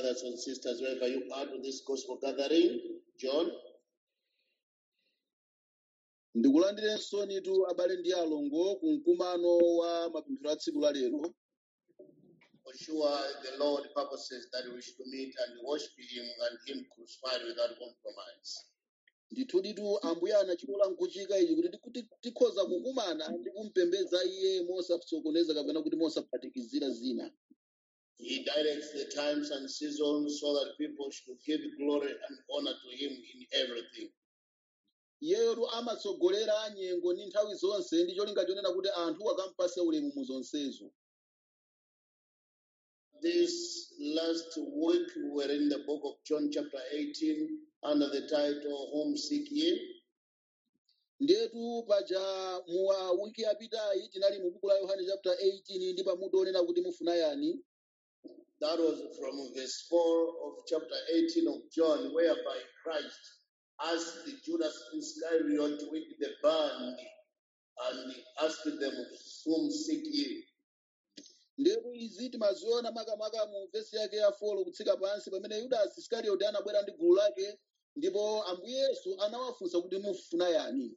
brothers and sisters, wherever you are to this gospel gathering. John, ndikulandirenso nitu abale ndi alongo ku mkumano wa mapemphero a tsiku la lero for sure the Lord purposes that we should meet and worship Him and Him crucified without compromise. ndithuditu ambuye anachilola nkuchika ichi kuti tikuti tikhoza kukumana ndi kumpembedza iye mosasokoneza kapena kuti mosaphatikizira zina He directs the times and seasons so that people should give glory and honor to Him in everything. iyeyotu amatsogolera nyengo ndi nthawi zonse ndi cholinga chonena kuti anthu akampase ulemu mu zonsezo This last week we were in the book of John, chapter 18, under the title Homesick Ye. ndetu paja mu wa wiki yapitayi tinali mu buku la yohane chapter 18 ndi pamutu onena kuti mufuna yani That was from verse 4 of chapter 18 of John, whereby Christ asked Judas Iscariot with the band and he asked them, Whom seek ye? ndetu izi timaziona makamaka mu vesi yake ya 4 kutsika pansi pamene yudasi iskarioti anabwera ndi gulu lake ndipo ambuye yesu anawafunsa kuti mufuna yani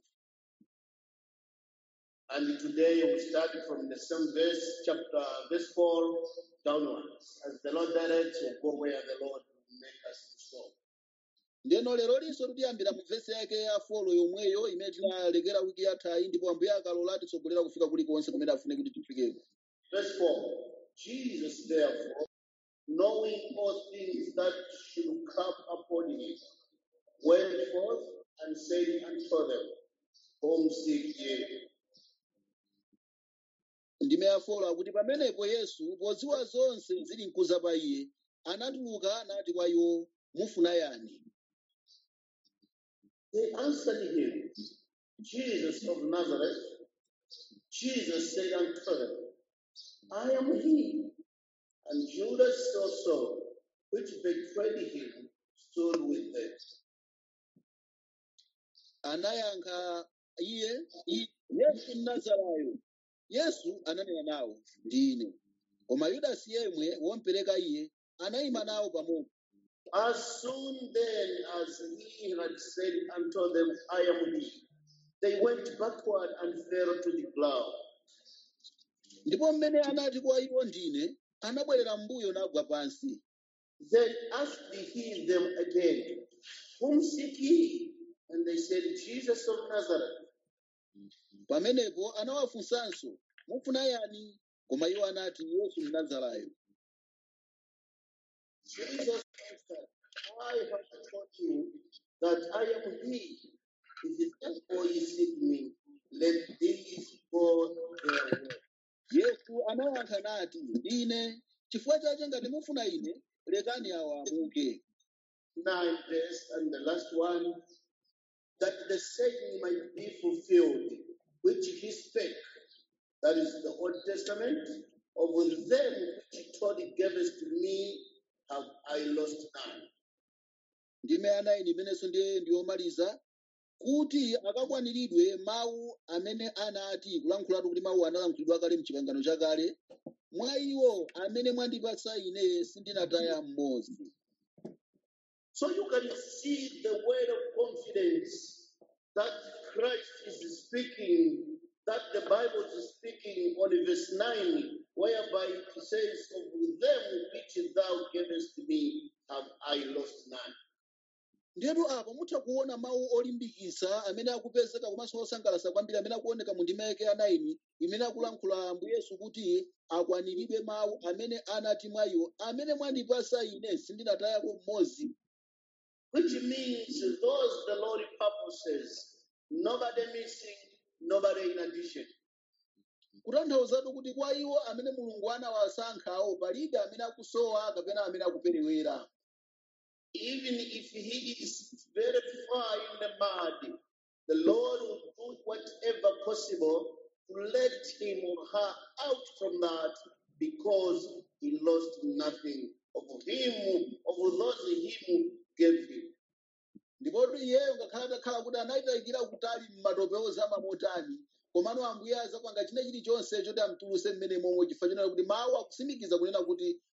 And today we start from the same verse, chapter verse 4 downwards. As the Lord directs, we'll go where the Lord will make us to go. ndeno lero linso tikuyambira mu vesi yake ya 4 yomweyo imene tinalekera wiki yathayi ndipo ambuye akalola titsogolera kufika kulikonse kumene afune kuti tifikeko Verse 4 Jesus, therefore, knowing all things that should come upon him, went forth and said unto them, Whom seek ye? ndime ya 4 akuti pamenepo yesu podziwa zonse zili mkuza pa iye anatuluka nati kwa iwo mufuna yani They answered him, Jesus of Nazareth. Jesus said unto them, I am he. And Judas also, which betrayed him, stood with them. anayankha iye "I- yesu mnazarayo yesu ananena nawo ndine koma yudasi yemwe wompereka iye anayima nawo pamodzi As soon then as he had said unto them, I am he, they went backward and fell to the ground. ndipo mmene anati kwa iwo ndine anabwerera m'mbuyo nagwa pansi Then asked he them again, Whom seek ye? And they said, Jesus of Nazareth. pamenepo anawafunsanso mufuna yani koma iwo anati yesu mnazarayo Jesus answered, I have told you that I am he. If it therefore ye seek me, let these go their way. yesu anayankha nati ndine chifukwa chache ngati mufuna ine lekani awa amuke Nine verse and the last one, that the saying might be fulfilled, which he spake. That is the Old Testament. Of them which he told he gavest to me, have I lost none. ndime anayi imenenso ndiye ndiyomaliza kuti akakwaniridwe mawu amene anati kulankhulatu kuti mawu analankhulidwa kale mchipangano chakale mwa iwo amene mwandipatsa ine sindinataya mmodzi So you can see the word of confidence that Christ is speaking, that the Bible is speaking on verse 9, whereby it says, Of them which thou gavest me, have I lost none. ndiyetu apa mutha kuona mawu olimbikitsa amene akupezeka komanso osangalatsa kwambiri amene akuoneka mu ndima yake ya 9 imene akulankhula ambuye yesu kuti akwaniridwe mawu amene anati mwa iwo amene mwandipatsa ine sindinatayako mmodzi Which means those the Lord purposes, nobody missing, nobody in addition. kutanthauzatu kuti kwa iwo amene mulungu anawasankhawo palibe amene akusowa kapena amene akuperewera Even if he is very far in the mud, the Lord will do whatever possible to let him or her out from that because he lost nothing of him, of those him gave him. ndipotu iyeyo ngakhale atakhala kuti anayitayikira kutali m'matope ozama motani komano ambuye azapanga china chilichonse choti amtuluse mmene momwe chifukwa chonena kuti mawu akutsimikiza kunena kuti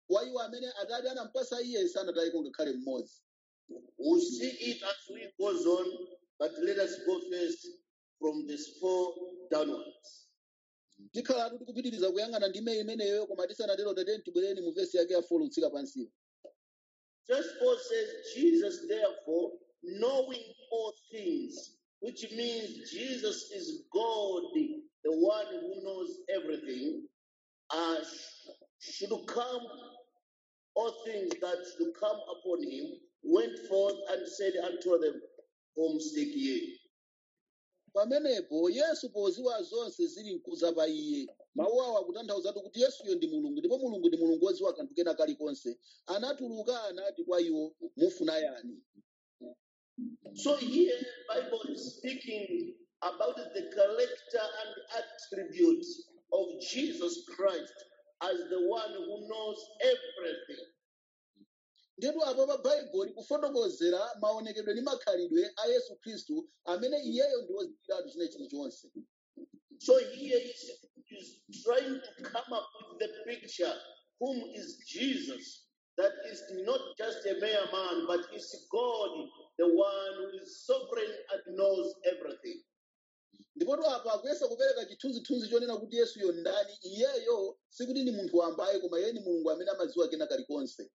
wa iwo amene atate anampasa iye sanatayeko ngakhale mmodzi We'll see it as we goes on, but let us go first from verse 4 downwards. tikhalatu tikupitiriza kuyang'ana ndime imeneyo koma tisanatero tateni tibwereni mu vesi yake ya 4 kutsika pansiyo Verse 4 says, Jesus, therefore, knowing all things, which means Jesus is God, the one who knows everything, uh, sh- should come, all things that should come upon him, went forth and said unto them, Whom seek ye? pamenepo yesu poziwa zonse zili mkuza pa iye mawu awa akutanthauzatu kuti yesuyo ndi mulungu ndipo mulungu ndi mulungu woziwa kanthu kena kalikonse anatuluka anati kwa iwo mufuna yani So here, Bible is speaking about the character and attribute of Jesus Christ as the one who knows everything. ndetu apo pa bhaibuli kufotokozera maonekedwe ndi makhalidwe a yesu khristu amene iyeyo ndi woziwiratu china chilichonse So here is, is trying to come up with the picture whom is Jesus, that is not just a mere man, but is God, the one who is sovereign and knows everything. ndipotu apa akuyesa kupereka chithunzithunzi chonena kuti yesuyo ndani iyeyo sikuti ndi munthu wambaye koma iye ni mulungu amene amadziwa kena kalikonse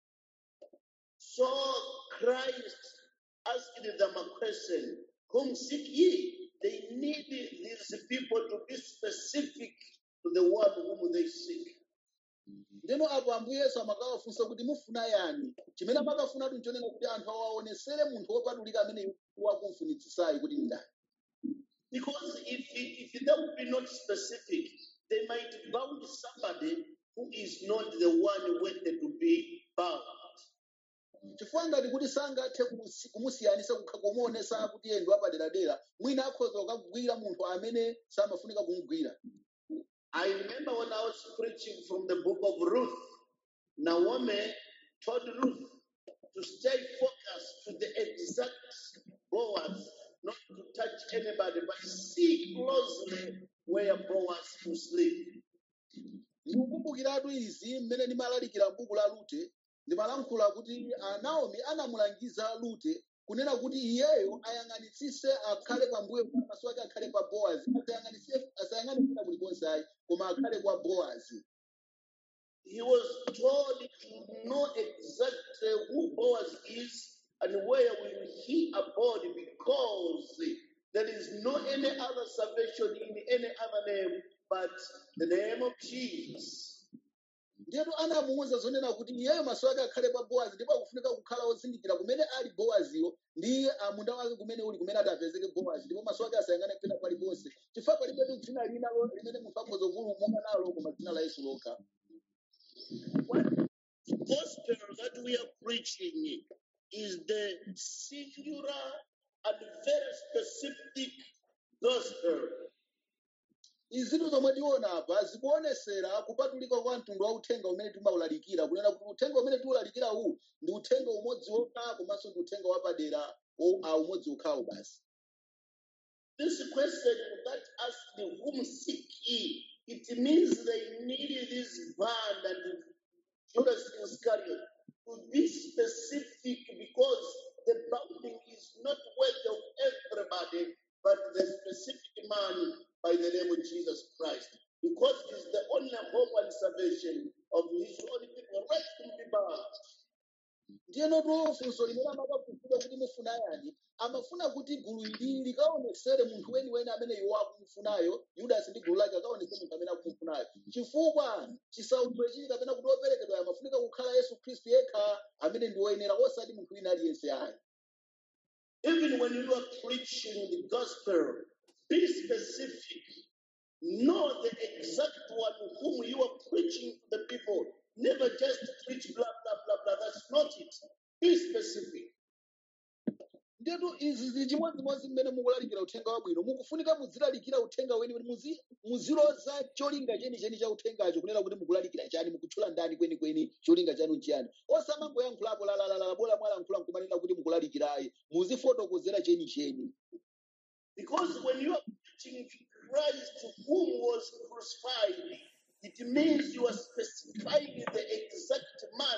So Christ asked them a question Whom seek ye? They need these people to be specific to the one whom they seek. ndeno apo ambuye yesu amakawafunsa kuti mufuna yani chimene amakafunatu nchonena kuti anthu awaonesere munthu wopatulika amene wakumfunitsitsayi kuti ndi ndani Because if, if they would be not specific, they might bound somebody who is not the one worthy to be bound. chifukwa ngati kuti sangathe kumusi- kumusiyanisa kukha kumuonesa kuti iye ndi wapaderadera mwina akhoza kukagwira munthu amene samafunika kumugwira I remember when I was preaching from the book of Ruth, Naomi told Ruth to stay focused to the exact Boaz, not to touch anybody, but see closely where Boaz to sleep. ndikukumbukiratu izi mmene ndimalalikira m'buku la rute ndimalankhula kuti ah, naomi anamulangiza rute kunena kuti iyeyo ayang'anitsise akhale pambuyo pa maso ake akhale pa bowazi asayang'anise- asayang'ane kwina kulikonse ayi koma akhale kwa bowazi He was told to know exactly who Boaz is and where will he abode because there is no any other salvation in any other name but the name of Jesus. ndiyetu anamuwuza zonena kuti iyeyo maso ake akhale pa bowazi ndipo akufunika kukhala wozindikira kumene ali bowaziyo ndi ah, munda wake kumene uli kumene atapezeke bowazi ndipo maso ake asayang'ane pena paliponse chifukwa palibetu dzina lina lo- limene munthu akhoza kupulumuka nalo koma dzina la yesu lokha What gospel that we are preaching is the singular and very specific gospel. izitu zomwe tiona apa zikuonesera kupatulika kwa mtundu wa uthenga umene timawulalikira kunena kuti uthenga umene tiwulalikira uwu ndi uthenga umodzi wokha komanso ndi uthenga wapadera o- a umodzi okhawo basi This question that asked whom seek ye, it means they needed this band and Judas Iscariot to be specific because the bounding is not worthy of everybody, but the specific man by the name of Jesus Christ. Because he's the only hope and salvation of his own people, right to be bound. ndiyenotu funso limene amakafunsidwa kuti mufuna yani amafuna kuti gulu ili likaonesere munthu weniweni amene iwo akumufunayo yudasi ndi gulu lake akaonese munthu amene akumufunayo chifukwa chisautso chili kapena kuti operekedwa amafunika kukhala yesu khristu yekha amene ndi woyenera osati munthu wina aliyense ayi Even when you are preaching the gospel, be specific. Know the exact one whom you are preaching to the people. Never just preach blah, blah, blah, blah. That's not it. Be specific. ndetu izi zili chimodzimodzi mmene mukulalikira uthenga wabwino mukufunika muzilalikira uthenga weniweni muzi- muziloza cholinga chenicheni cha uthengacho kunena kuti mukulalikira chani mukutchula ndani kwenikweni cholinga chanu nchiyani osamangoyankhulapo lalalala bola mwalankhula nkumanena kuti mukulalikirayi muzifotokozera chenicheni Because when you are preaching Christ whom was crucified, it means you are specifying the exact man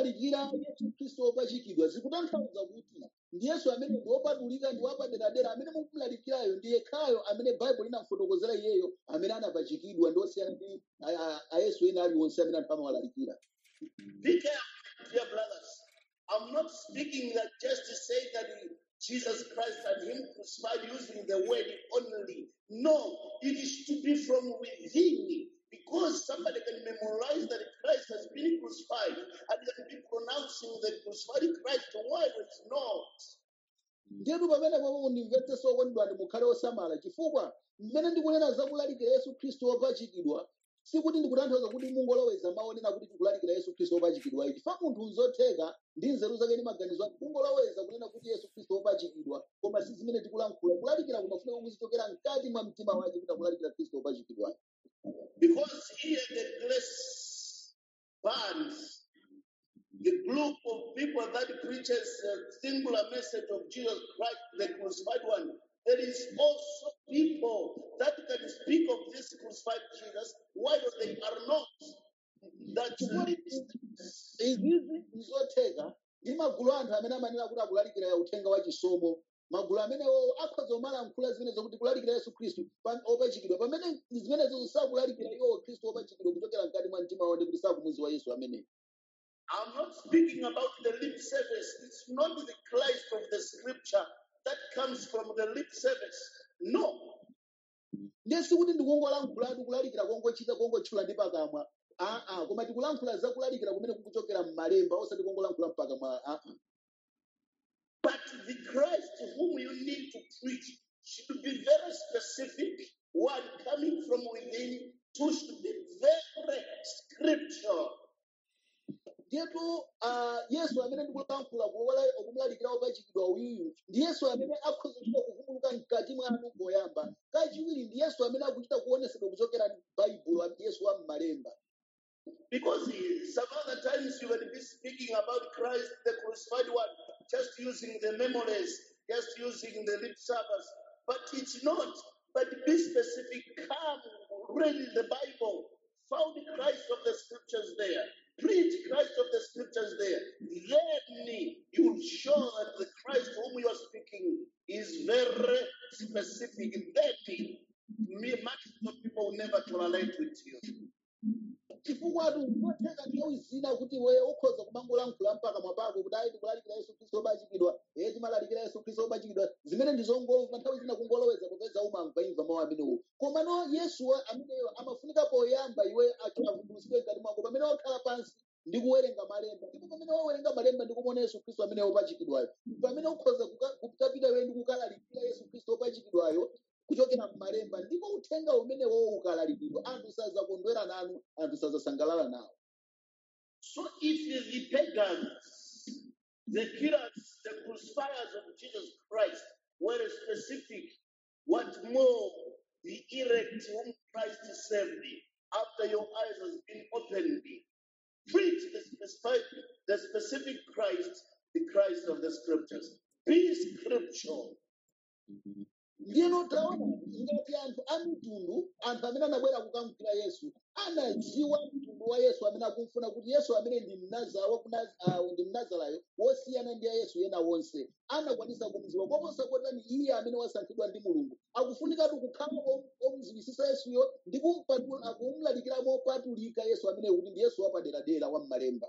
kumulalikira yesu khristu wopachikidwa zikutanthauza kuti ndi yesu amene ndi wopatulika ndi wapaderadera amene mukumulalikirayo ndi yekhayo amene baibulo linamfotokozera iyeyo amene anapachikidwa ndi osiyana ndi a- a- ayesu ena aliwonse amene anthu amawalalikira Be careful, dear brothers. I'm not speaking that just to say that Jesus Christ and Him crucified using the word only. No, it is to be from within. Because somebody can memorize that Christ has been crucified and can be pronouncing the crucified Christ while it's not. ndiyetu pamene popo mundimvetsenso okondedwa ndi mukhale osamala chifukwa mmene ndikunena za kulalikira yesu khristu wopachikidwa sikuti ndikutanthauza kuti mungoloweza maonena kuti tikulalikira yesu khristu wopachikidwa ichi fa munthu nzotheka ndi nzeru zake ndi maganizo ake kungoloweza kunena kuti yesu khristu wopachikidwa koma si zimene tikulankhula kulalikira kumafunika kuzichokera mkati mwa mtima wake kuti akulalikira khristu wopachikidwa Because here the grace bands, the group of people that preaches a singular message of Jesus Christ, the crucified one, there is also people that can speak of this crucified Jesus while they are not. That listens. izizi nzotheka ndi magulu anthu amene amanena kuti akulalikira uthenga wa chisomo magulu amenewo akhoza kumalankhula zimene zokuti kulalikira yesu khristu pa- opachikidwa pamene zimenezo sakulalikira iwo khristu opachikidwa kuchokera mkati mwa mtima wawo ndi kuti sakumudziwa yesu ameneyo I'm not speaking about the lip service. It's not the Christ of the scripture that comes from the lip service. No. ndiye sikuti ndikungolankhulatu kulalikira kongochita kongotchula ndi pakamwa aa koma tikulankhula za kulalikira kumene kukuchokera m'malemba osati kongolankhula mpakamwa aa But the Christ whom you need to preach should be very specific. One coming from within, two should be very scriptural. ndiyetu ah, yesu amene ndikulankhula kuwala- okumulalikira opachikidwa uyuyu ndi yesu amene akhoza kuchita kuvumbuluka mkati mwanu poyamba kachiwiri ndi yesu amene akuchita kuonesedwa kuchokera m'baibulo ndi yesu wa m'malemba Because he- some other times you will be speaking about Christ, the crucified one, just using the memories, just using the lip service. But it's not. But be specific. Come, read the Bible. Found Christ of the scriptures there. Preach Christ of the scriptures there. Then you'll show that the Christ whom you are speaking is very specific. Then me, much of people will never tolerate with you. chifukwa atu ngotheka nthawi zina kuti we ukhoza kumangolankhula mpakamwa pako kuti ayi tikulalikira yesu khristu opachikidwa eye timalalikira yesu khristu opachikidwa zimene ndizongomva nthawi zina kungoloweza popeza umamva imva mawu amenewo komano yesu wa- ameneyo amafunika poyamba iwe avumbulutsidwe mkati mwako pamene wakhala pansi ndi kuwerenga malemba ndipo pamene wawerenga malemba ndi kumuona yesu khristu amene opachikidwayo pamene ukhoza kuka- kukapita iwe ndi kukalalikira yesu khristu opachikidwayo kuchokera m'malemba ndipo uthenga umenewo ukalalikidwa anthu sazakondwera nanu anthu sazasangalala nawo So if the pagans, the killers, the crucifiers of Jesus Christ were specific, what more the elect whom Christ saved after your eyes has been opened? Preach the specific, the specific Christ, the Christ of the scriptures. Be scriptural. ndiyeno taona ngati anthu a mitundu anthu amene anabwera kukamukira yesu anadziwa mtundu wa yesu amene akumfuna kuti yesu amene ndi mnaza wa ku Naz- ah, ndi mnazarayo wosiyana ndi a yesu ena wonse anakwanisa kumziwa koposa kotani iye amene wasankhidwa ndi mulungu akufunikatu kukhala om- omziwisisa yesuyo ndi kumpatula- kumulalikira mopatulika yesu amene kuti ndi yesu wapaderadera wa m'malemba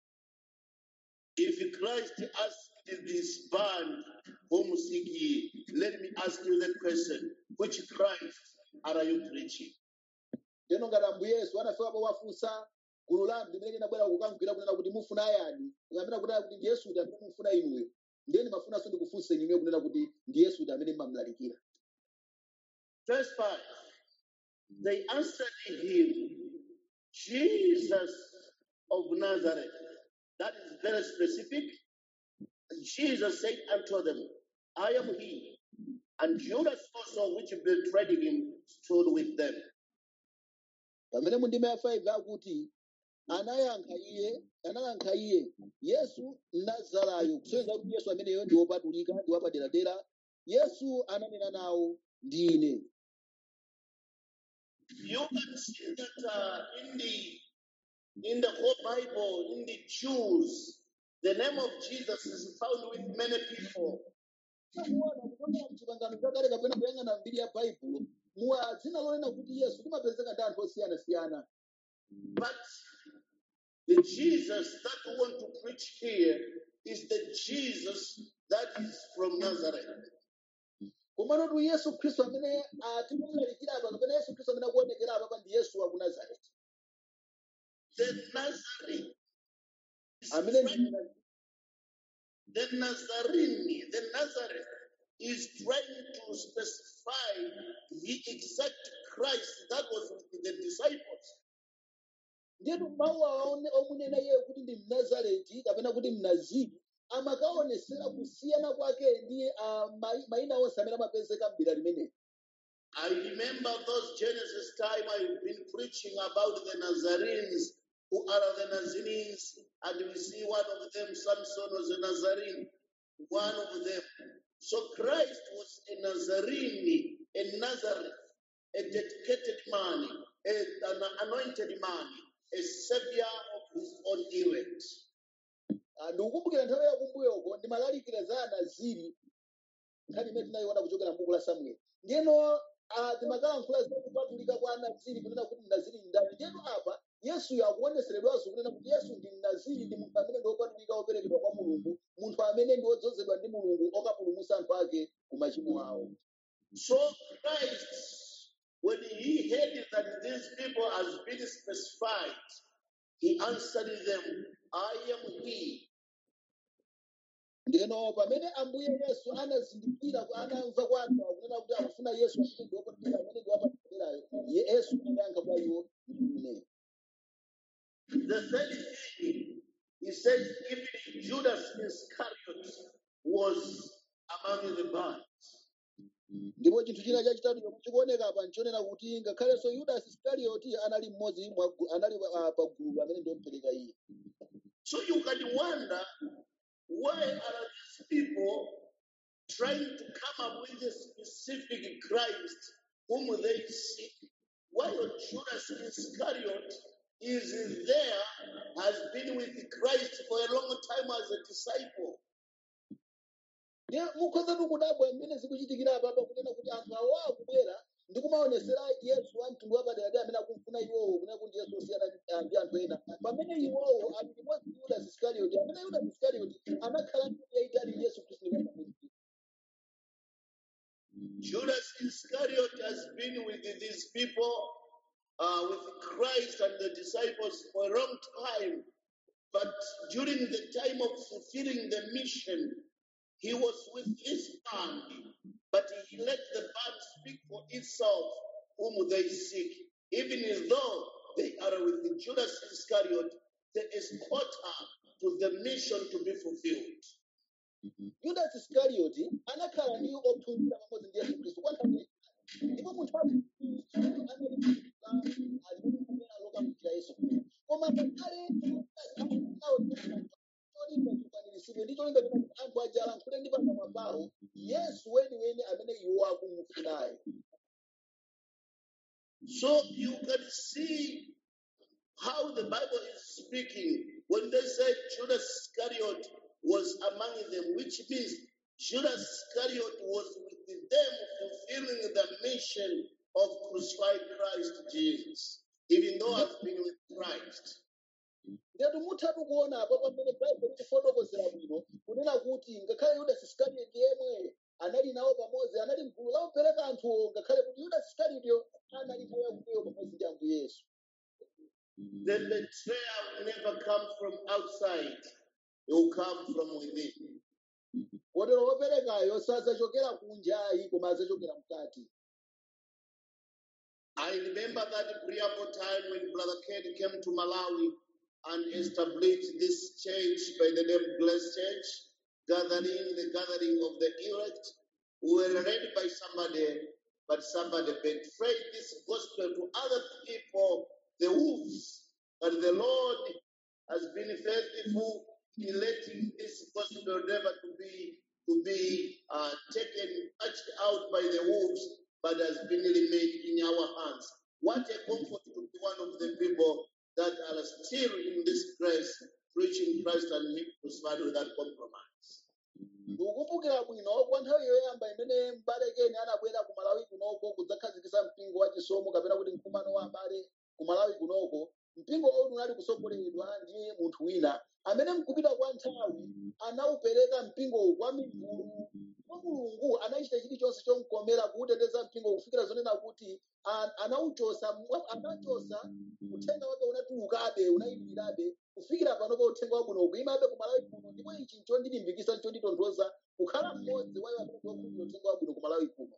If Christ asked this band, whom seek ye? Let me ask you the question which Christ are you preaching? teno ngati ambuye yesu anafikapo wafunsa gulu la anthu limene linabwera kukamukira kunena kuti mufuna ayani amene kunena kuti ndi yesu kuti amene mufuna inuyo ndiye ndimafunanso ndikufunse inuyo kunena kuti ndi yesu kuti amene mmamulalikira Verse 5 They answered him, Jesus of Nazareth. That is very specific. Jesus said unto them, I am he. And Judas also, which betrayed him, stood with them. pamene mu ndima ya 5 akuti anayankha iye anayankha iye yesu mnazarayo kusonyeza kuti yesu ameneyo ndi wopatulika ndi wapaderadera yesu ananena nawo ndine You can see that uh, in the in the whole Bible, in the Jews, the name of Jesus is found with many people. takuona kuchokera mchipangano chakale kapena kuyang'ana mbiri ya bhaibulo muwa dzina lonena kuti yesu limapezeka ndi anthu osiyanasiyana But the Jesus that we want to preach here is the Jesus that is from Nazareth. komanotu yesu khristu amene atimulalikira apa kapena yesu khristu amene akuonekera apa ndi yesu wa ku nazareti The Nazarene is amene trying ndi The Nazarene, the Nazareth, is trying to specify the exact Christ that was with the disciples. ndiyetu mawu aone omunena iye kuti ndi mnazareti kapena kuti mnaziri amakaonesera kusiyana kwake ndi ah, mai- mayina onse amene amapezeka m'dera limeneli I remember those Genesis time I've been preaching about the Nazarenes. Who are the Nazarenes? And we see one of them, Samson was a Nazarene, one of them. So Christ was a Nazarene, a Nazareth, a dedicated man, a- an anointed man, a savior of his own elect. Ah, ndikukumbukira nthawi yakumbuyoko ndimalalikira za anaziri nkhani imene tinayiona kuchokera m'buku la samueli ndiyeno ah, timakalankhula za kupatulika kwa anaziri kunena kuti mnaziri ndi ndani ndiyeno apa yesuyo akuoneseredwanso kunena kuti yesu ndi mnaziri ndi munthu amene ndi wopatulika woperekedwa kwa mulungu munthu amene ndi wodzozedwa ndi mulungu okapulumutsa anthu ake ku machimo awo So Christ, when he heard that these people has been specified, he answered them, I am he. ndiyeno pamene ambuye yesu anazindikira anamva kwa anthu awo kunena kuti akufuna yesu amene ndi wopatulika amene ndi wapatulirayo yesu anayankha kwa iwo ine The third thing, he says, even Judas Iscariot was among the band. ndipo chinthu china chachitatu chomwe chikuoneka apa nchonena kuti ngakhalenso yudasi iskarioti anali mmodzi mwa gu- anali ah, pa gulu amene ndiomupereka iye So you can wonder why are these people trying to come up with a specific Christ whom they seek, while Judas Iscariot is there, has been with Christ for a long time as a disciple. ndiye mukhozatu kudabwa mmene zikuchitikira apapa kunena kuti anthu awo akubwera ndi kumaonesera yesu wa mtundu wapaderadera amene akumfuna iwowo kunena kuti yesu osiyana ah, ndi anthu ena pamene iwowo ali limodzi ndi yudasi iskarioti amene yudasi iskarioti anakhala ndi yayitali ndi yesu khristu ndi pamodzi Judas Iscariot has been with these people, uh, with Christ and the disciples for a long time. But during the time of fulfilling the mission, he was with his band. But he let the band speak for itself, whom they seek. Even though they are with Judas Iscariot, they escort her to the mission to be fulfilled. yudasi iskarioti anakhala ndi ophunzira pamodzi ndi yesu khristu kwa nthawi yayitali. ndipo munthu aliamene alokamukira yesu khristu koma ngakhale cholinga chikwaniritsidwe ndi cholinga china kuti anthu aja alankhule ndi pakamwa pawo yesu weniweni amene iwo akumufunayo So you can see how the Bible is speaking when they say Judas Iscariot was among them, which means Judas Iscariot was with them fulfilling the mission of crucified Christ Jesus, even though I've been with Christ. ndetu muthatu kuona apo pamene baibulo likufotokozera bwino kunena kuti ngakhale yudasi iskarioti yemwe anali nawo pamodzi anali mgulu lawopereka anthuwo ngakhale kuti yudasi iskarioti anali nawo yakuteyo pamodzi ndi ambuye yesu The betrayal will never come from outside, it will come from within. kotero woperekayo sadzachokera kunjayi koma adzachokera mkati I remember that preamble time when Brother Ken came to Malawi and established this church by the name Blessed Church, gathering the gathering of the elect. We were led by somebody, but somebody betrayed this gospel to other people, the wolves. And the Lord has been faithful in letting this gospel never to be to be uh, taken, touched out by the wolves, but has been remained in our hands. What a comfort to be one of the people that are still in this grace, preaching Christ and Him crucified without compromise. ndikukumbukira bwino kwa nthawi yoyamba imene m'bale keni anabwera ku malawi kunoko kudzakhazikitsa mpingo wa chisomo kapena kuti mkumano wa abale ku malawi kunoko mpingo uwu unali kusogoleredwa ndi munthu wina amene mkupita kwa nthawi anawupereka mpingowu kwa mimbulu kwa mulungu anachita chilichonse chomkomera kuwuteteza mpingo kufikira zonena kuti a- anawuchosa mwa- anachosa uthenga wake unatulukabe unayimirirabe kufikira panopo uthenga wabwino ukuyimabe ku malawi kuno ndipo ichi nchondilimbikitsa nchonditonthoza kukhala mmodzi wa iwo amene akukhulupirira uthenga wabwino ku malawi kuno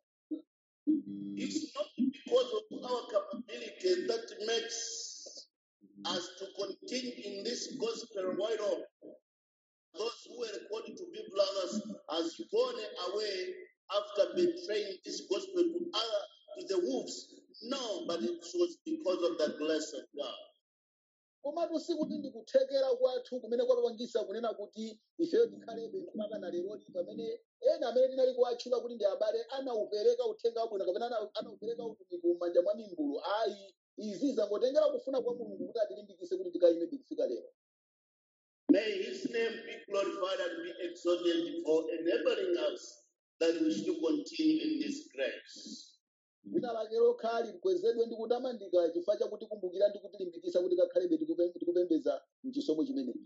It's not because of our capability that makes us to continue in this gospel right on. Those who were called to be brothers has gone away after betraying this gospel to other to the wolves. No, but it was because of the grace of God. komatu sikuti ndikuthekera kwathu kumene kwapangisa kunena kuti ifeyo tikhalebe mpaka na leroli pamene ena amene tinali kuwatchula kuti ndi abale anawupereka uthenga wabwino kapena ana- anawupereka utumiki m'manja mwa mimbulu ayi izi zangotengera kufuna kwa mulungu kuti atilimbikise kuti tikayimebe kufika lero May his name be glorified and be exalted for enabling us that we should continue in this grace. dzina lake lokhali likwezedwe ndi kutamandika chifukwa chakuti kumbukira ndi kutilimbikisa kuti kakhalebe tikupe- tikupembeza mchisomo chimenechi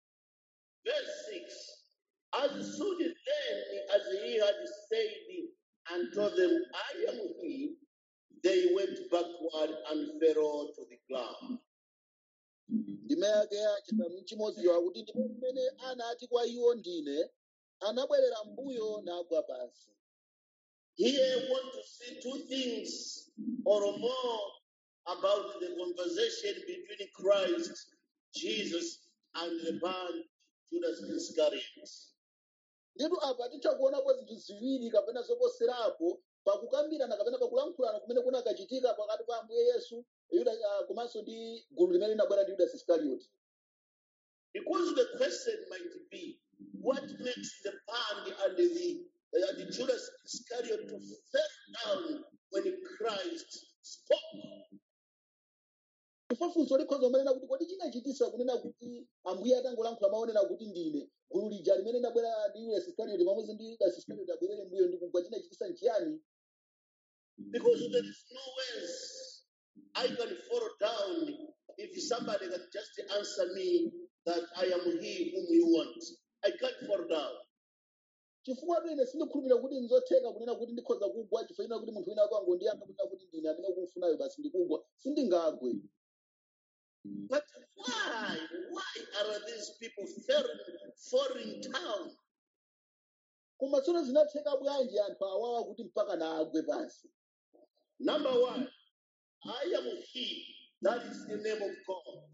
Verse 6 As soon then as he had said and told them, I am he, they went backward and fell to the ground. ndime yake ya chisanu chimodziwa kuti ndipo mmene anati kwa iwo ndine anabwerera mbuyo nagwa pansi Here I want to see two things or more about the conversation between Christ, Jesus, and the man Judas Iscariot. nditu apa titha kuonapo zinthu ziwiri kapena zoposerapo pakukambirana kapena pakulankhulana kumene kunakachitika pakati pa ambuye yesu yuda ah, komanso ndi gulu limene linabwera ndi yudasi iskarioti Because the question might be, what makes the band and the, uh, the Judas Iscariot to fall down when Christ spoke? chifukwa funso likhoza kumanena kuti kodi chinachitisa kunena kuti ambuye atangolankhula maonera kuti ndine gulu lija limene linabwera ndi yudasi iskarioti pamodzi ndi yudasi iskarioti abwerere mbuyo ndi kugwa chinachitisa nchiyani Because there is no ways I can fall down if somebody can just answer me that I am he whom you want. I can't fall down. chifukwa pene sindikhulupirira kuti nzotheka kunena kuti ndikhoza kugwa chifukwa china kuti munthu wina wako angondiyankha kunena kuti ndine amene ukumfunayo basi ndikugwa sindingagwe But why? Why are these people falling, falling down? koma tsono zinatheka bwanji anthu awawa kuti mpaka naagwe pansi Number one, I am he. That is the name of God.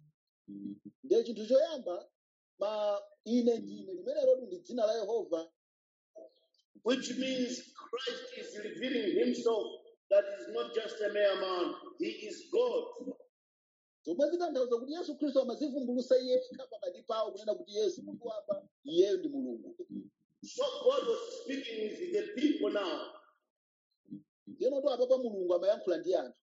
ndiye chinthu choyamba ma ine ndine limenelotu ndi dzina la yehova which means Christ is revealing himself that is not just a mere man, he is God. zomwe zitanthauza kuti yesu khristu amazivumbulusa iye yekha pakati pawo kunena kuti yesu munthu wamba iyeyo ndi mulungu So God was speaking with the people now. ndiyenotu apapa mulungu amayankhula ndi anthu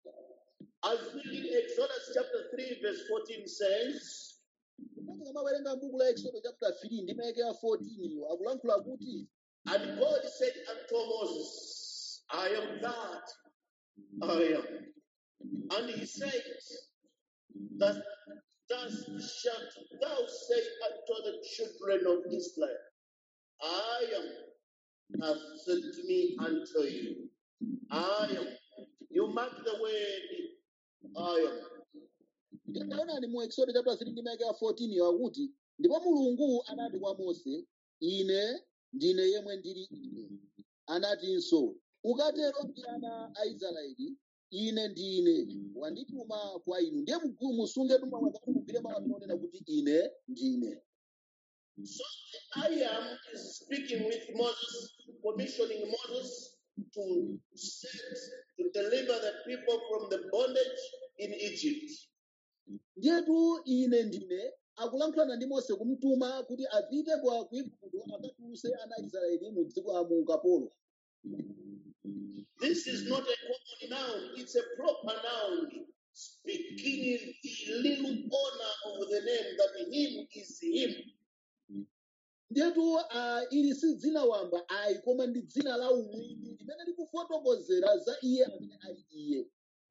As we read Exodus chapter 3, verse 14 says, kuti kamawerenga m'buku la exodo chapter 3 ndi mayeke ya 14 iyo akulankhula kuti And God said unto Moses, I am that I am. And he said, that thus shalt thou say unto the children of Israel, I am hath sent me unto you. I am. You mark the word I am. ndikaonani mu exodo chapter 3 ndi mayeke ya 14 iyo akuti ndipo mulungu anati kwa mose ine ndine yemwe ndili ine anatinso ukatero ndi ana a israeli ine ndine wandituma kwa inu ndiye mgulu musunge tumawakati mugwire mawatinonena kuti ine ndine So the I am is speaking with Moses, commissioning Moses to set, to deliver the people from the bondage in Egypt. ndiyetu ine ndine akulankhulana ndi mose kumtuma kuti apite kwa ku igupto akatuluse ana a israeli mu dziko la mu ukapolo This is not a common noun, it's a proper noun speaking the little honor of the name that him is him. ndetu uh, ili si dzina wamba ayi koma ndi dzina la umwini limene likufotokozera za iye amene ali iye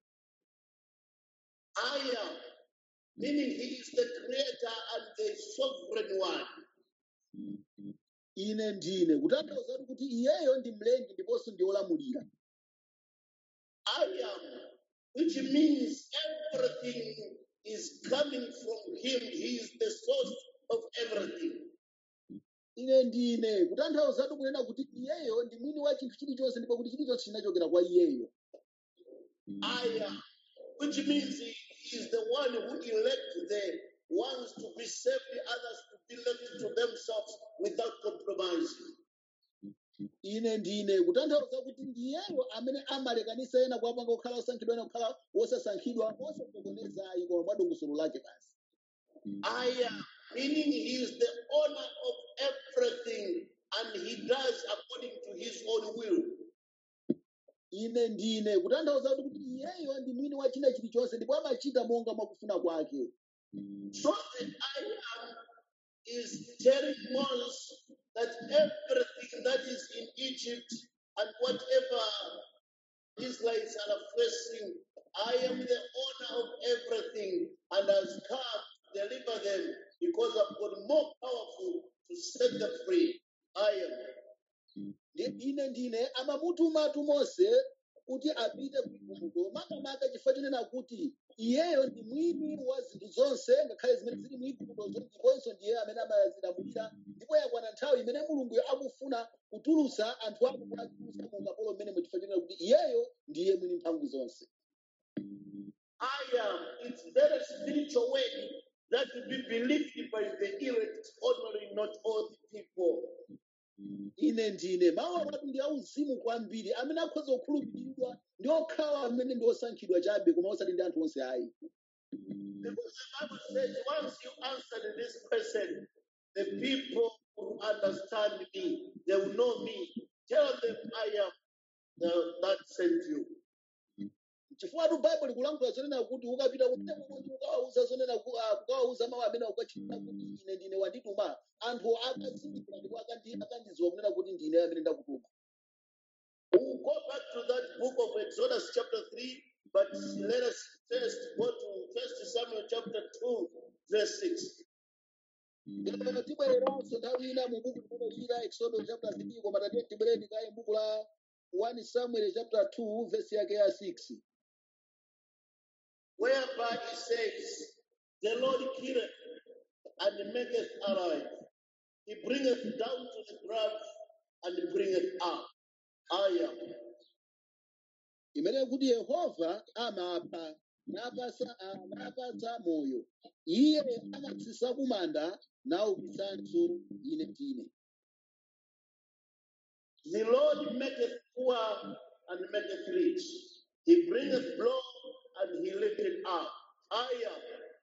I am, meaning he is the creator and the sovereign one. ine ndine kutanthauza kuti iyeyo ndi mlengi ndiponso ndi olamulira I am, which means everything is coming from him. He is the source of everything. ine ndine kutanthauza kunena kuti iyeyo ndi mwini wa chinthu chilichonse ndipo kuti chilichonse chinachokera kwa iyeyo I am, which means he is the one who elect the ones to be saved, the others to be left to themselves without compromising. ine ndine kutanthauza kuti ndiyeyo amene amalekanisa ena kuwapanga kukhala osankhidwa ena kukhala wosasankhidwa osasokonezayi koma mwa dongosolo lake basi I am, meaning he is the owner of everything and he does according to his own will. ine ndine kutanthauza kuti iyeyo ndi mwini wa china chilichonse ndipo amachita monga mwakufuna kwake So the I am is telling Moses that everything that is in Egypt and whatever Israelites are facing, I am the owner of everything and has come to deliver them because I've got more powerful to set them free. I am. Ndi- ine ndine amamutumatu mose kuti apite ku igupto makamaka chifukwa chonena kuti iyeyo ndi mwini wa zinthu zonse ngakhale zimene zili mu iguptozo ndiponso ndiye amene amazilamulira ndipo yakwana nthawi imene mulunguyo akufuna kutulutsa anthu ake kuwatulutsa mu ukapolo mmene chifukwa chonena kuti iyeyo ndiye mwini mphamvu zonse I am. It's very spiritual way that will be believed by the elect only, not all the people. ine ndine mawu akati ndi auzimu kwambiri amene akhoza kukhulupiridwa ndi okhawa amene ndi osankhidwa chabe koma osati ndi anthu onse ayi Because the Bible says, once you answer this question, the people will understand me. They will know me. Tell them I am the, that sent you. chifukwa tu baibulo likulankhula zonena kuti ukapita kumene kuti ukawauza zonena ku- ah, kukawauza mawu amene ukachitira kuti ine ndine wandituma anthu akazindikira ndipo akandi- akandidziwa kunena kuti ndine amene ndakutuma We'll go back to that book of Exodus chapter 3, but let us first go to First Samuel chapter 2, verse 6. Ndipo tibwereranso nthawi ina mu buku limenelira exodus chapter 3 koma tatiye tibwereni kaye buku la 1 samuel chapter 2 verse yake ya 6 whereby he says, The Lord killeth and maketh alive. He bringeth down to the ground and bringeth up. I am. imene kuti yehova amapha napasa ah, napatsa moyo iye amatsitsa kumanda naukitsanso ine ndine The Lord maketh poor and maketh rich. He bringeth low and he lifteth up. I am.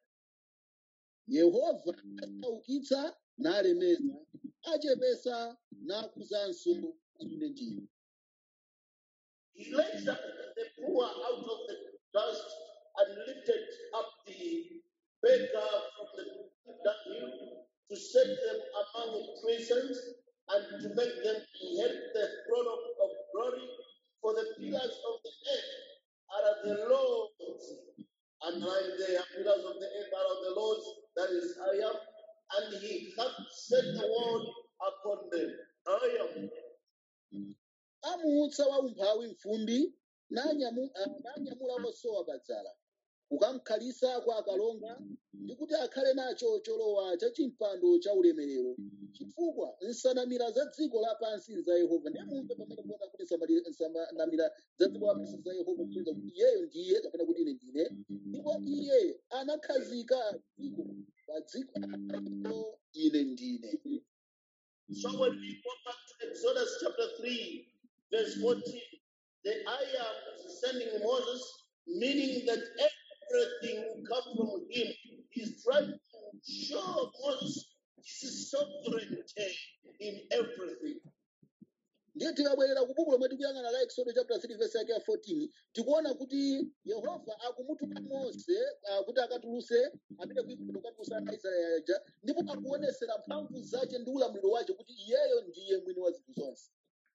yehova asaukitsa nalemeza achepesa nakwezanso ine ndine He raised up the poor out of the dust and lifted up the beggar from the dunghill to set them among the prisons and to make them inherit the throne of, of glory. For the pillars of the earth are the Lord's, and like the pillars of the earth are of the Lord's, that is I am, and he hath set the world upon them. I am. amuutsa waumphawi mfumbi nanyamu- ah, nanyamula osowa padzala kukamkhalitsa kwa akalonga ndi kuti akhale nacho cholowa cha chimpando cha ulemerero chifukwa nsanamira za dziko lapansi ndi za yehova ndiye mumve pamene kuona kuti nsamali- nsanamira za dziko lapansi za yehova kupeza kuti iyeyo ndiye kapena kuti ine ndine ndipo iye anakhazika dziko pa dziko lapansi ine ndine So when we go back to Exodus chapter 3, verse 14, the I am is sending Moses, meaning that everything will come from him. He's trying to show Moses his sovereignty in everything. ndiye tikabwerera ku buku lomwe tikuyang'ana la exodo chapter 3 verse yake ya 14 tikuona kuti yehova akumutuma mose ah, kuti akatuluse amene kuigupto kukatulusa ana israeli aja ndipo akuonesera mphamvu zace ndi ulamuliro wace kuti iyeyo ndiye mwini wa zinthu zonse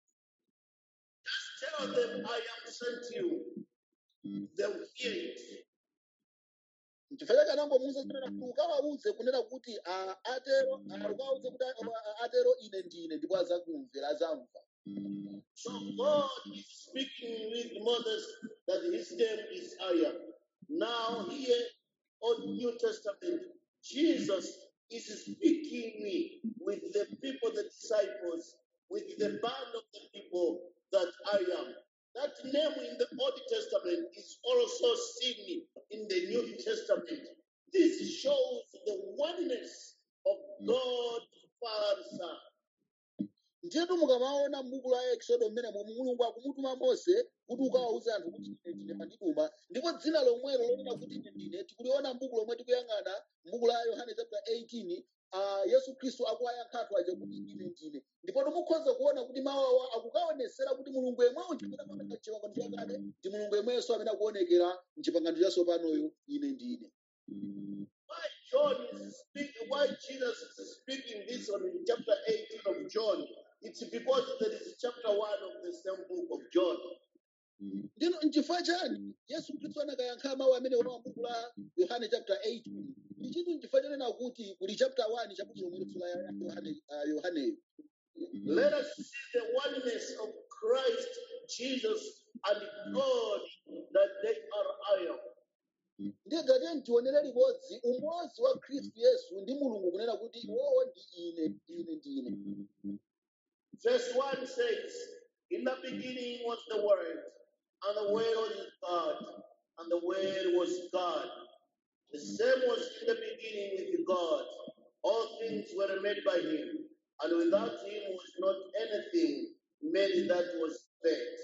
Tell them I am sent you. They will hear it. chifukwa chake anangomuwuza kunena kuti ukawawuze kunena kuti ah, atero ah, ukawawuze kuti ah, atero ine ndine ndipo azakumvera azamva So God is speaking with Moses that his name is I am. Now here on New Testament, Jesus is speaking with the people, the disciples, with the band of the people that I am. That name in the Old Testament is also seen in the New Testament. This shows the oneness of God, Father, Son. ndiyetu mukamaona m'buku la exodo mmene momwe mulungu akumutuma mose kuti ukawawuze anthu kuti ine ndine mandituma ndipo dzina lomwelo lonena kuti ine ndine tikuliona m'buku lomwe tikuyang'ana m'buku la yohane chapter 18 uh, yesu khristu akuwayankha anthu aja kuti ine ndine ndipo timukhoza kuona kuti mawu awa akukaonesera kuti mulungu yemweyo chimene amaoneka m'chipangano chakale ndi mulungu yemwenso amene akuonekera m'chipangano chatsopanoyo ine ndine why John is speaking, why Jesus is speaking this one in chapter 18 of John, it's because there is chapter 1 of the same book of John. ndino nchifukwa chani yesu khristu anakayankha mawu amene wa m'buku la yohane chapter 18 ichitu nchifukwa chanena kuti kuli chapter 1 cha buku lomwe la yohane ah, yohaneyo Let us see the oneness of Christ, Jesus, and God that they are I am. ndiye tate ntionere limodzi umodzi wa khristu yesu ndi mulungu kunena kuti iwowo ndi ine ine ndine Verse 1 says, In the beginning was the Word, and the Word was God, and the Word was God. The same was in the beginning with God. All things were made by Him, and without Him was not anything made that was made.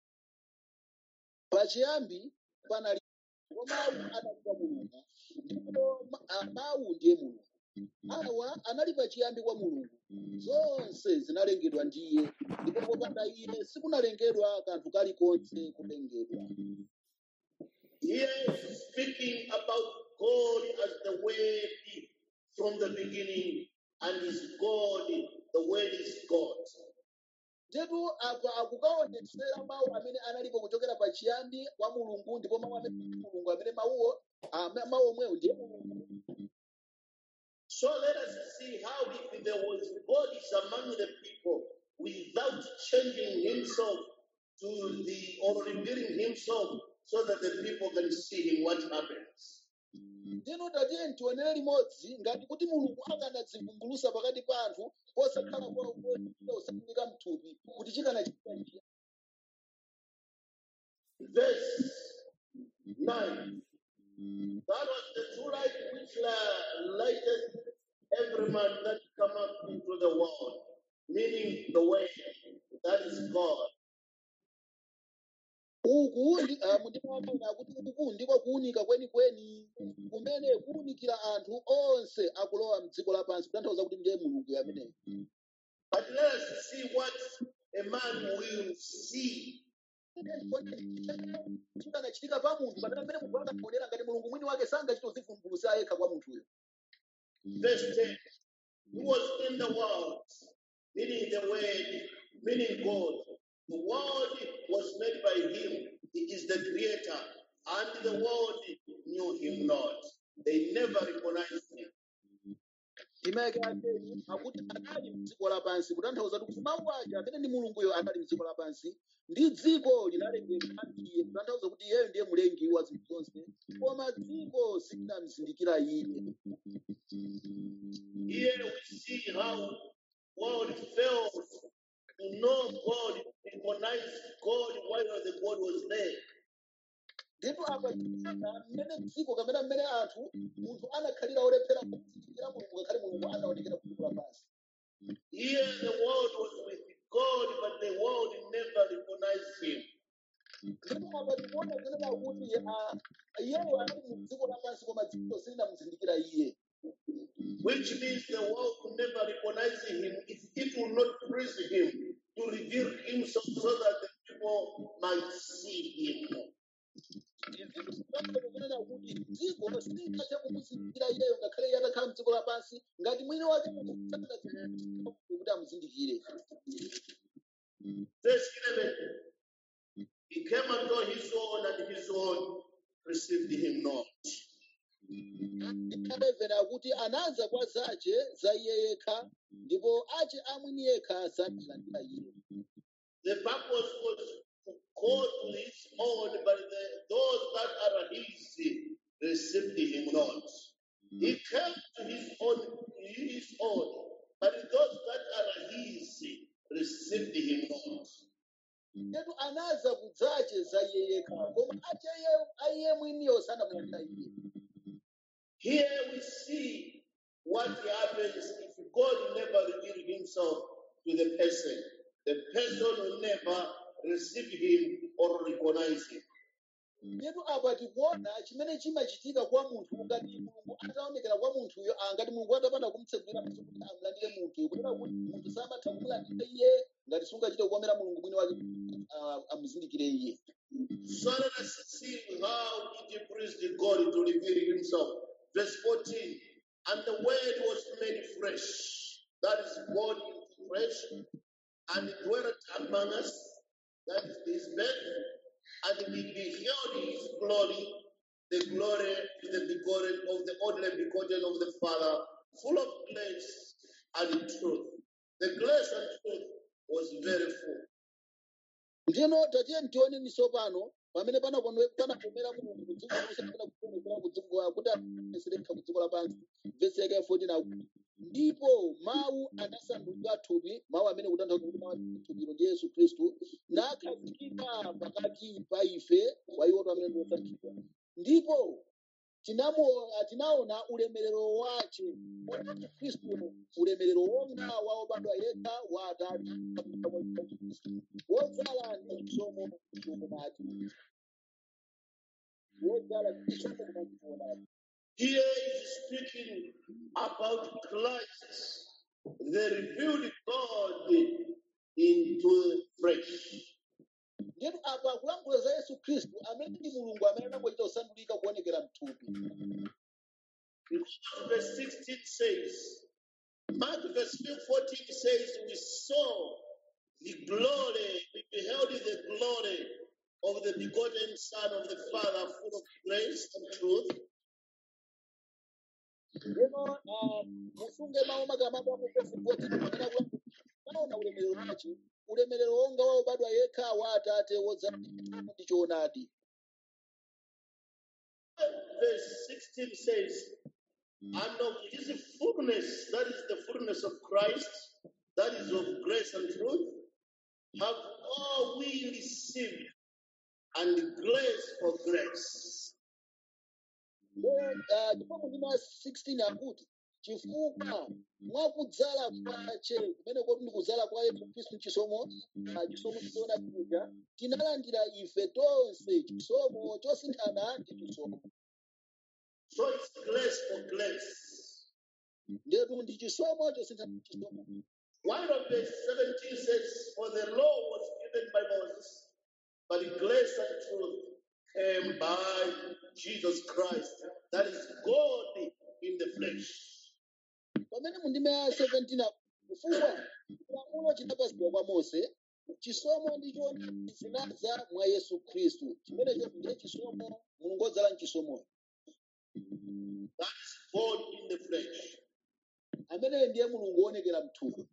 pachiyambi panali ndipo mawu anali kwa mulungu ndipo ma- ah, mawu ndiye mulungu awa anali pachiyambi kwa mulungu zonse zinalengedwa ndiye ndipo popanda iye sikunalengedwa kanthu kalikonse kulengedwa Here is speaking about God as the Word from the beginning, and is God, the Word is God. tetu apa akukaonetsera mawu amene analipo kuchokera pachiyambi kwa mulungu ndipo mawu amene ndi mulungu amene mawuwo ah, ma- mawu omwewo ndiye mulungu So let us see how if there was God is among the people without changing himself to the or revealing himself so that the people can see him what happens. ndino tatiye ntionere limodzi ngati kuti mulungu akanadzivumbulusa pakati pa anthu posakhala osafunika mthupi kuti chikanachitika njira Verse 9. That was the true light which la- lighteth every man that cometh into the world, meaning the way, that is God. uku ndi- ah, mundimaona kuti uku ndiko kuwunika kwenikweni kumene kuwunikira anthu onse akulowa mdziko lapansi kutanthauza kuti ndiye mulungu ameneyo But let us see what a man will see. chikanachitika pa munthu pamene pamene munthu akaonera ngati mulungu mwini wake sangachitozivumbulusa yekha kwa munthuyo Verse 10 He was in the world, meaning the word, meaning God. The world was made by him. He is the creator. And the world knew him not. They never recognized him. imayake ateni akuti anali mdziko lapansi kutanthauza kuti mawu aja amene ndi mulunguyo anali mdziko lapansi ndi dziko linalengedwa ndiye kutanthauza kuti iyeyo ndiye mlengi wa zinthu zonse koma dziko silinamzindikira iye Here we see how world fails to know God, recognize God while the God was there. ndipo apa tikuona mmene dziko kamene mmene anthu munthu anakhalira olephera kuzindikira mulungu ngakhale mulungu anaonekera ku dziko lapansi Here the world was with God, but the world never recognized him. ndipo apa tikuona kunena kuti ah, iyeyo anali mu dziko lapansi koma dziko silinamuzindikira iye which means the world could never recognize him if it will not please him to to reveal himself so that the people might see him. kunena kuti dziko silingathe kumuzindikira iyeyo ngakhale iye atakhala mdziko lapansi ngati mwini wake kuti amuzindikire Verse 11 He came unto his own, and his own received him not. 11 akuti anaza kwa zace za iye yekha ndipo ace amwini yekha sanalandira iye The purpose was to go to his own, but the, those that are his received him not. He came to his own, his own, but those that are his received him not. Yetu anaza kudzace za iye yekha koma ace iye- a iye mwiniyo sanamulandira iye Here we see what happens if God never revealed himself to the person. The person will never receive him or recognize him. Yetu apa tikuona chimene chimachitika kwa munthu ngati mulungu ataonekera kwa munthuyo ah, ngati mulungu atapanda kumtsegulira maso kuti amulandire munthuyo kunena kuti munthu samatha kumulandira iye ngati sungachite kukomera mulungu mwini wake ah, amuzindikire iye So let us see how it pleased God to reveal himself. Verse 14 And the word was made flesh, that is born into flesh, and dwelt among us, that is his birth, and we beheld his glory, the glory to the begotten of the only begotten of the Father, full of grace and truth. The grace and truth was very full. ndino tatiye ntione tsopano pamene panakomera panakomera mulungu kudziko lonse kapena kukomekera kudziko kuti aserekha kudziko lapansi vesi yake ya 14 akuti ndipo mawu anasandulika thupi mawu amene kutanthauza kuti mawu a thupilo ndi yesu khristu nakhazikika pakati pa ife wa iwoto amene ndi osankhidwa ndipo tinamo- tinaona ulemerero wace wa khristu ulemerero wonga wa obadwa yekha wa atate wodzala ndi chisomo choonadi wodzala ndi chisomo choonadi Here is speaking about Christ, the revealed God into flesh. ndipo apa akulankhula za yesu khristu amene ndi mulungu amene anangochita kusandulika kuonekera mthupi Because verse 16 says, Mark verse 14 says, We saw the glory, we beheld the glory of the begotten Son of the Father, full of grace and truth. Lero ah, musunge mawu makamaka a Mose 14 amene akulankhula naona ulemerero wace ulemerero wonga wa obadwa yekha wa atate wodzala ndi chisomo ndi choonadi Verse 16 says, and of his fullness, that is the fullness of Christ, that is of grace and truth, have all we received, and grace for grace. ndipo mundima 16 akuti chifukwa mwakudzala kwace kumene koti ndi kudzala kwa yesu khristu chisomo ah, chisomo chiona chija tinalandira ife tonse chisomo chosinthana ndi chisomo So it's grace for grace. ndetu ndi chisomo chosinthana ndi chisomo One of verse 17 says, For the law was given by Moses, but grace and truth came by Jesus Christ. That is God in the flesh. pamene mundima ya 17 akuti, chifukwa chilamulo chinapatsidwa kwa mose chisomo ndi choonadi zinadza mwa yesu khristu chimenecho ndiye chisomo mulungu wodzala mchisomo That is God in the flesh. amene ndiye mulungu woonekera mthupi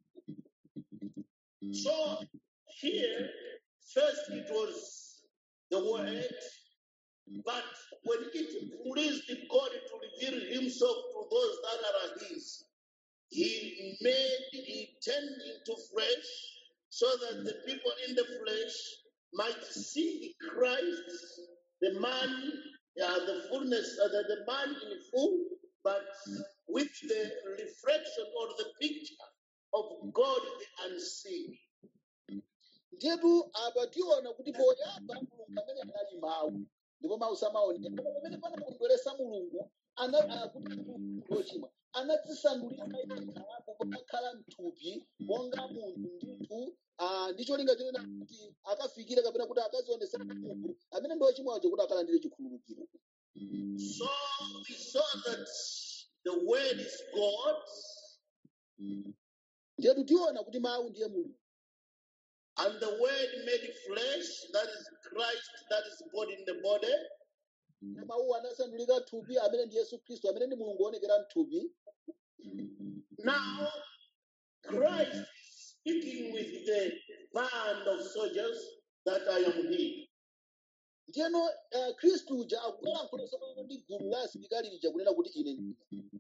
So here, first it was the word, but when it pleased God to reveal himself to those that are his, he made, he turned into flesh so that the people in the flesh might see Christ, the man, uh, the fullness, uh, the, the man in full, but with the reflection or the picture of God the unseen. ndiyetu apa tiona kuti poyamba mulungu amene anali mawu ndipo mawu samaoneka koma pamene panakondweresa mulungu ana- ah, kuti munthu wochimwa anadzisandulira yekha pakakhala mthupi monga munthu ndithu ah, ah, ndi cholinga chonena kuti akafikire kapena kuti akazionesera mulungu amene ndi ochimwacho kuti akalandire chikhululukiro So we saw that the word is God, ndiyetu tiona kuti mawu ndiye mulungu and the word made flesh, that is Christ, that is God in the body. na mawu anasandulika thupi amene ndi yesu khristu amene ndi mulungu woonekera mthupi Now, Christ is speaking with the band of soldiers that I am he. ndiyeno uh, khristu uja akulankhula tsopano ndi gulu la asilikali lija kunena kuti ine ndine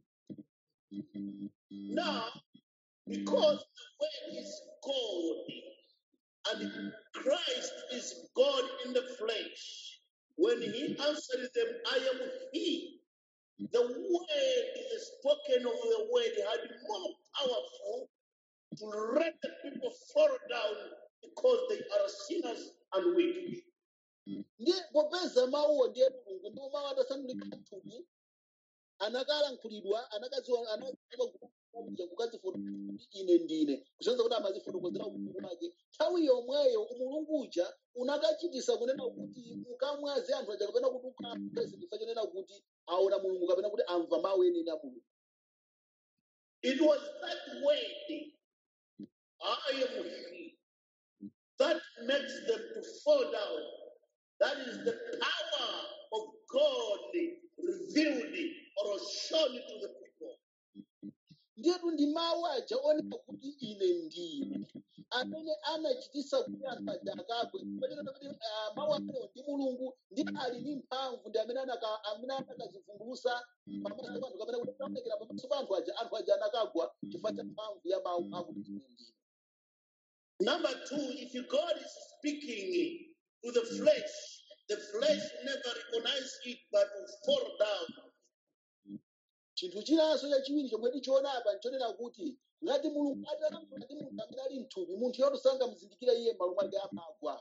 Now, because the word is God and Christ is God in the flesh, when he answered them, I am he, the word, the spoken of the word had more powerful to let the people fall down because they are sinners and weak. ndiye popeza mawuwo ndiye mulungu ndipo mawu atasandulika mthupi anakalankhulidwa anakaziwa anakaziwa kuja kukazifotokozera kuti ine ndine kusonyeza kuti amazifotokozera umulungu wake nthawi yomweyo umulungu uja unakachitisa kunena kuti ukamwaze anthu aja kapena kuti ukamvese chifukwa chonena kuti aona mulungu kapena kuti amva mawu enieni a mulungu It was that word, I am he, that makes them to fall down. That is the power of God revealed or shown to the people. ndiyetu ndi mawu aja onena kuti ine ndine amene anachitisa kuti anthu aja akagwe pachonena kuti ah, mawu amenewo ndi mulungu ndi ali ndi mphamvu ndi amene anaka- amene anakazivumbulusa pamaso pa anthu kapena kuti anaonekera pamaso pa anthu aja anthu aja anakagwa chifukwa cha mphamvu ya mawu akuti ine ndine Number two, if God is speaking to the flesh, the flesh never recognizes it but will fall down. chinthu chinanso chachiwiri chomwe tichiona apa nchonena kuti ngati mulungu atalankhula ndi munthu amene ali mthupi munthu yoto sangamuzindikire iye m'malo mwake amagwa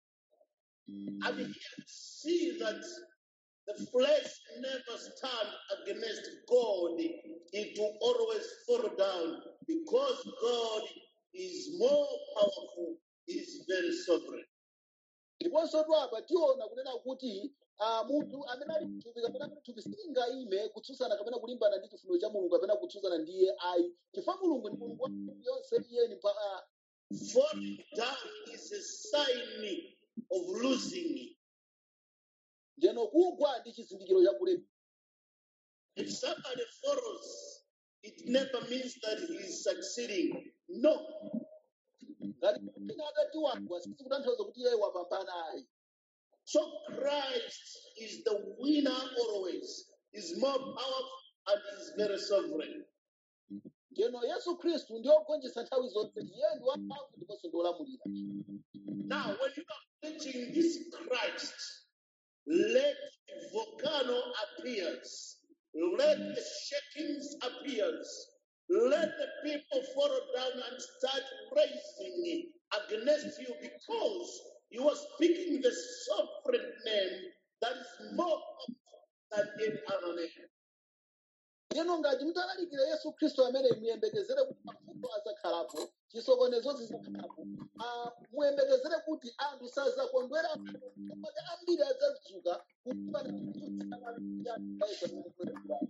And here we see that the flesh never stand against God. It will always fall down because God is more powerful, is very sovereign. ndiponso apa tiona kunena kuti ah, munthu amene ali mthupi kapena kuti thupi silingayime kutsutsana kapena kulimbana ndi chifuniro cha mulungu kapena kutsutsana ndi iye ayi chifukwa mulungu ndi mulungu wa mphamvu yonse iyeni pa ah, Falling down is a sign of losing. ndeno kugwa ndi chizindikiro cha kulephera If somebody falls, it never means that he is succeeding. No, ngati ina atati wagwa sizikutanthauza kuti iye wapambana ayi So Christ is the winner always, is more powerful and is very sovereign. ndeno yesu khristu ndi ogonjetsa nthawi zonse iye ndi wamphamvu ndiponso ndi olamulira Now, when you are preaching this Christ, let volcano appears, let the shakings appears, let the people fall down and start raising against you because you are speaking the sovereign name that is more powerful than any other name. ndeno ngati mutalalikira yesu khristu amene muyembekezere kuti mavuto azakhalapo chisokonezo zizakhalapo ah, muyembekezere kuti anthu sazakondwera maka ambiri adzadzuka kulimbana ndi anthu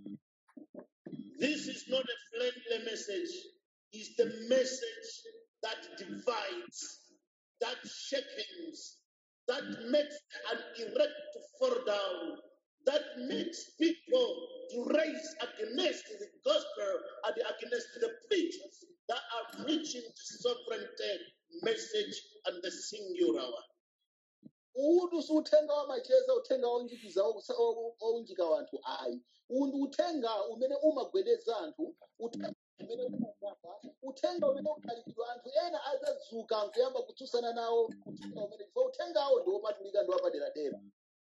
This is not a friendly message. It's the message that divides, that shakens, that makes an erect to fall down, that makes people to raise against the gospel and against the preachers that are preaching the sovereignty message and the singular one. uwu si uthenga wamacheza uthenga wonjikiza owunjika wanthu ayi uwu ndi uthenga umene umagwedeza anthu uthenga umene umagwapa uthenga umene ukhalidwa anthu ena adzadzuka nkuyamba kutsutsana nawo uthenga umene chifukwa uthengawo ndi wopatulika ndi wapaderadera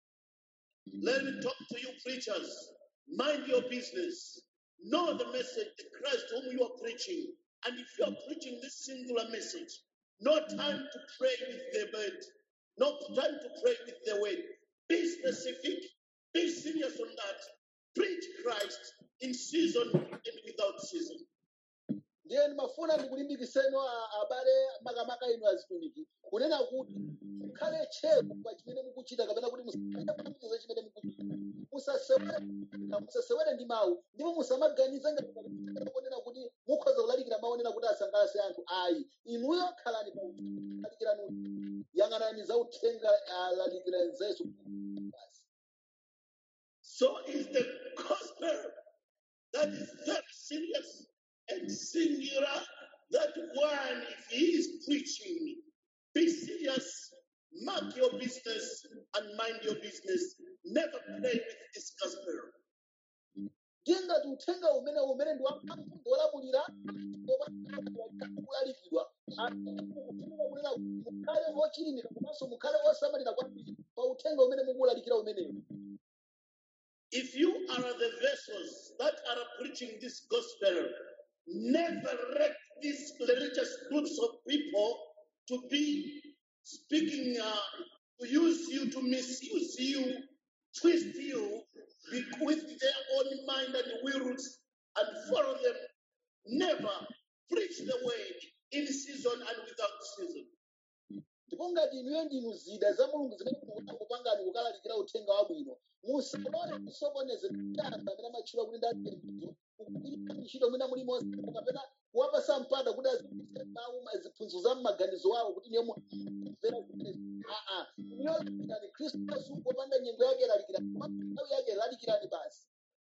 Let me talk to you, preachers. Mind your business. Know the message, the Christ whom you are preaching. And if you are preaching this singular message, no time to pray with the word, no time to pray with the word. Be specific, be serious on that. Preach Christ in season and without season. ndiye ndimafuna ndikulimbikitseni a- abale makamaka inu azitumiki kunena kuti mukhale tcheru pa chimene mukuchita kapena kuti musapitirize chimene mukuchita musasewere musasewere ndi mawu ndipo musamaganize ngati kunena kuti mukhoza kulalikira mawu onena kuti asangalatse anthu ayi inuyo khalani pa uthenga lalikirani uthenga. yang'anani za uthenga alalikirani za yesu basi So is the gospel that is very serious and singular. That one, if he is preaching, be serious, mark your business and mind your business. Never play with this gospel. ndiye ngati uthenga umene umene ndi wa- ndi wolamulira kulalikidwa kunena kuti mukhale ochilimika komanso mukhale osamalira kwambiri pa uthenga umene mukulalikira umenewu If you are the vessels that are preaching this gospel, never let these religious groups of people to be speaking, uh, to use you, to misuse you, twist you be- with their own mind and wills and follow them. Never preach the word in season and without season. ndipo ngati inuyo ndinu zida za mulungu zimene mukuona kupangani kukalalikira uthenga wabwino musalole kusokoneza kuti anthu amene amatchula kuti ndazipindu kugwiritsa ntchito mwina mulimonse kapena kuwapasa mpata kuti azipitse mawu ma- ziphunzitso za m'maganizo awo kuti niyo mumvera zimenezi aa inuyo lalikirani khristu yesu popanda nyengo yake lalikirani koma nthawi yake lalikirani basi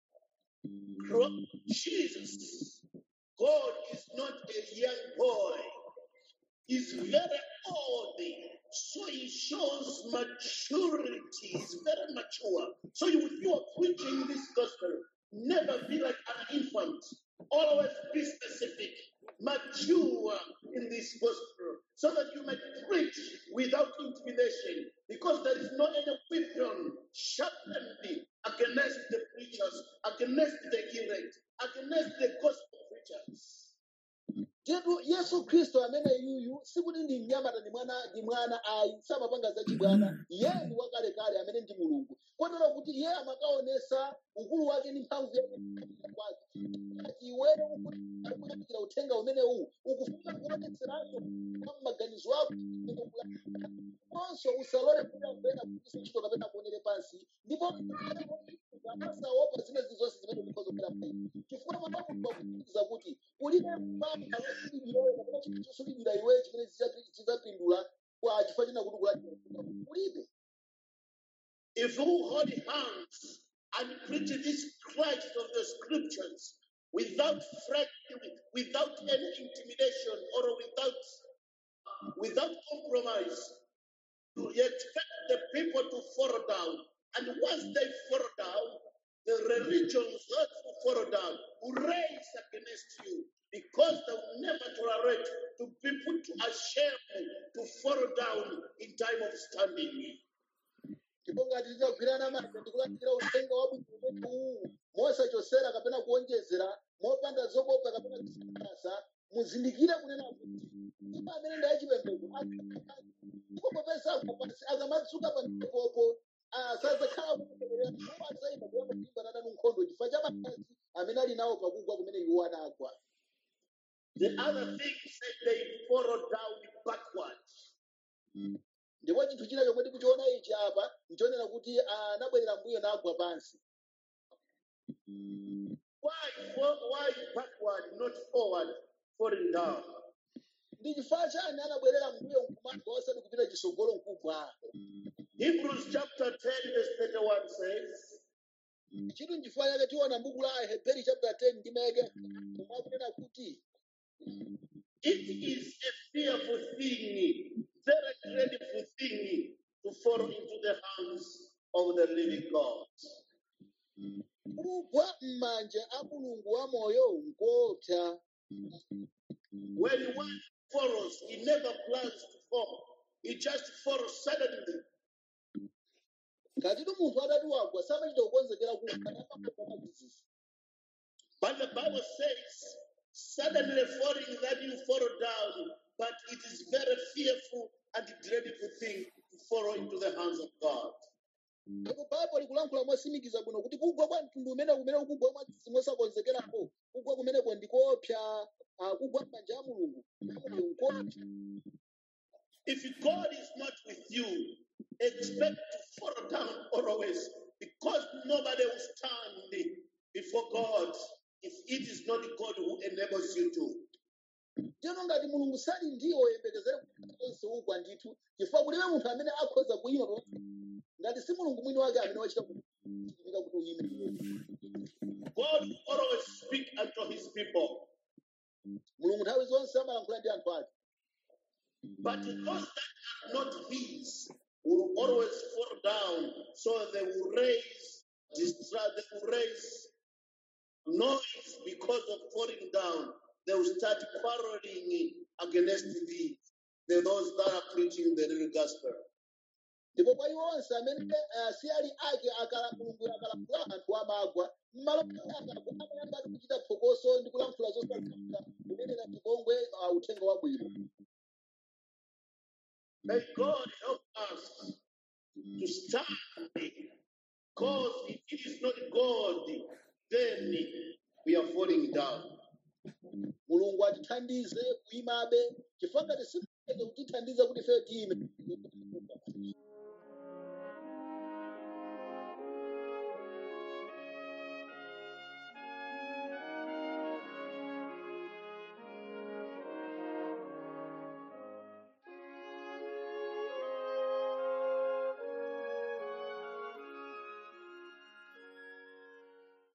Cro- Jesus, God is not a young boy. He's very old. So he shows maturity. He's very mature. So you, you are preaching this gospel. Never be like an infant. Always be specific, mature in this gospel, so that you may preach without intimidation. Because there is no any weapon sharpened against the preachers, against the elect, against the gospel preachers. Jetu Yesu Kristo amene yuyu sikuti ndi mnyamata ndi mwana ndi mwana ayi samapanga zachibwana iye ndi wakalekale amene ndi mulungu kotero kuti iye amakaonesa ukulu wake ndi mphamvu yake kwake ati iweyo ukulalikira uthenga umenewu ukufuna kuonetseranso kwa maganizo ako imene ukulalikira konso usalole kuti amvena kugwiritsa ntchito kapena kuonere pansi ndipo amasaopa zimezi zonse zimene zikhozokera payi chifukwa mwana mulungu akupitiriza kuti ulibe mpaka wasulidwirayo kapena chinthu chosulidwira iweyo chimene chidzati- chidzapindula kwa chifukwa china kuti kulalikira ulibe If you hold hands and preach this Christ of the scriptures without threatening, without any intimidation or without without compromise, you expect the people to fall down. And once they fall down, the religions that will fall down will raise against you because they will never tolerate to be put to a shame to fall down in time of standing. ndipo ngati tidzagwirana manja ndikulalikira uthenga wabwino umene uwu mosachosera kapena kuonjezera mopanda zokopa kapena kusangalatsa muzindikire kunena kuti iwo amene ndi achipembedzo ndipo popeza akapasi akamadzuka pa mtepopo sadzakhala kutegerera ndipo adzayima kuyamba kulimbana nanu nkhondo chifukwa cha makazi amene ali nawo pakugwa kumene iwo anagwa The other thing said they fall down backwards. ndipo chinthu china chomwe tikuchiona ichi apa nchonena kuti anabwerera mbuyo nagwa pansi Why, for- why backward, not forward, falling down? ndi chifukwa chani anabwerera mbuyo nkumagwa osati kupita chitsogolo nkugwa Hebrews chapter 10, verse 31 says, chinthu nchifukwa chake tiona m'buku la aheberi chapter 10 ndi meke omwe akunena kuti It is a fearful thing, very dreadful thing to fall into the hands of the living God. kugwa m'manja a mulungu wa moyo nkopsa When one falls, he never plans to fall. He just falls suddenly. ngatitu munthu adati wagwa samachita kukonzekera kumadzidzidzi But the Bible says, suddenly falling that you fall down, but it is very fearful and dreadful thing to fall into the hands of God. apo baibo likulankhula mosimikiza bwino kuti kugwa kwa mtundu umene kumene kugwa mwadzi mosakonzekerako kugwa kumeneko ndikoopsa ah, kugwa m'manja a mulungu amoyo nkoopsa If God is not with you, expect to fall down always because nobody will stand before God if it is not God who enables you to. teno ngati mulungu sali ndiwo yembekezere kuti onse ugwa ndithu chifukwa kulibe munthu amene akhoza kuyima pamodzi ngati si mulungu mwini wake amene wachita kuchitika kuti uyime God will always speak unto his people. mulungu nthawi zonse amalankhula ndi anthu ake But those that are not his will always fall down. So they will raise distress, they will raise noise because of falling down. They will start quarreling against thee, the those that are preaching the real gospel. ndipo kwa iwo onse amene eh, si ali ake akala mulungu akalankhula anthu amagwa mmalo mwake akagwa amayamba ati kuchita phokoso ndi kulankhula zosakhulupirira kunenera chipongwe ah, uthenga wabwino May God help us to stand. Because if it is not God, then we are falling down. mulungu atithandize kuyimabe chifukwa ngati simuleke kutithandiza kuti ife tiyime